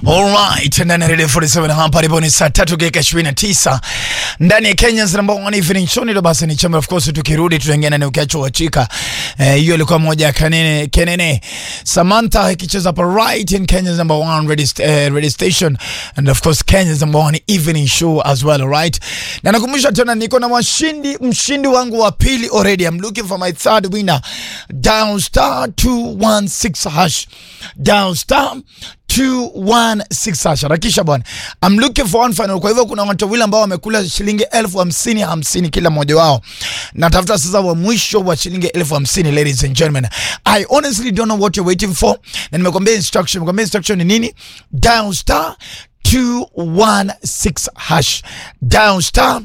Alright, ndani ya Radio 47 hapa ndipo ni saa tatu dakika 29 ndani ya Kenya's number one evening show. Ndio basi ni chama, of course, tukirudi tutaingia ndani ukiacho wachika hiyo, eh, ilikuwa moja ya kanene kenene Samantha ikicheza hapa right in Kenya's number one radio, st uh, radio station and of course Kenya's number one evening show as well, right? Na nakumbusha tena niko na washindi, mshindi wangu wa pili already. I'm looking for my third winner. Dial star 216 hash. Dial star 216 hash. Harakisha bwana. I'm looking for one final. Kwa hivyo kuna watu wawili ambao wamekula shilingi elfu hamsini hamsini kila mmoja wao. Natafuta sasa wa mwisho wa shilingi elfu hamsini ladies and gentlemen. I honestly don't know what you're waiting for. Na nimekwambia instruction. Nimekwambia instruction ni nini? Dial star 216 hash. Dial star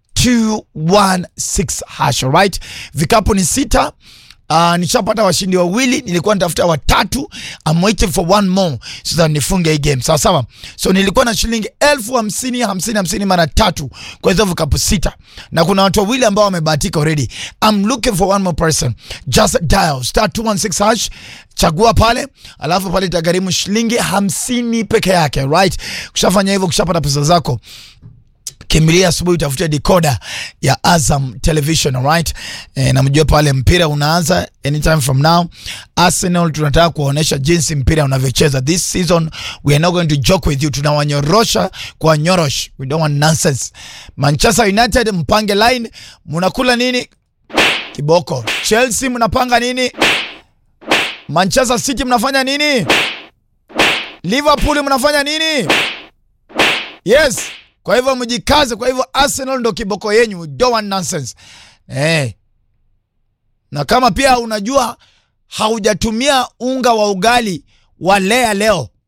216 hash. Alright? Vikapu ni sita. Uh, nishapata washindi wawili, nilikuwa nitafuta watatu. I'm waiting for one more so that nifunge hii game. Sawa sawa. So nilikuwa na shilingi elfu hamsini hamsini hamsini mara tatu kwa hizo vikapu sita, na kuna watu wawili ambao wamebahatika already. I'm looking for one more person. Just dial star 216 hash, chagua pale, alafu pale itagharimu shilingi hamsini peke yake, right? Kushafanya hivyo, kushapata pesa zako kimbilia asubuhi utafutia decoder ya Azam Television, alright? E, na mjue pale mpira unaanza anytime from now. Arsenal tunataka kuonesha jinsi mpira unavyocheza this season. We are not going to joke with you, tunawanyorosha kwa nyorosh, we don't want nonsense. Manchester United mpange line, mnakula nini? Kiboko. Chelsea mnapanga nini? Manchester City mnafanya nini? Liverpool mnafanya nini? Yes. Kwa hivyo mjikaze. Kwa hivyo Arsenal ndo kiboko yenyu, don't want nonsense eh. Na kama pia unajua haujatumia unga wa ugali wa lea leo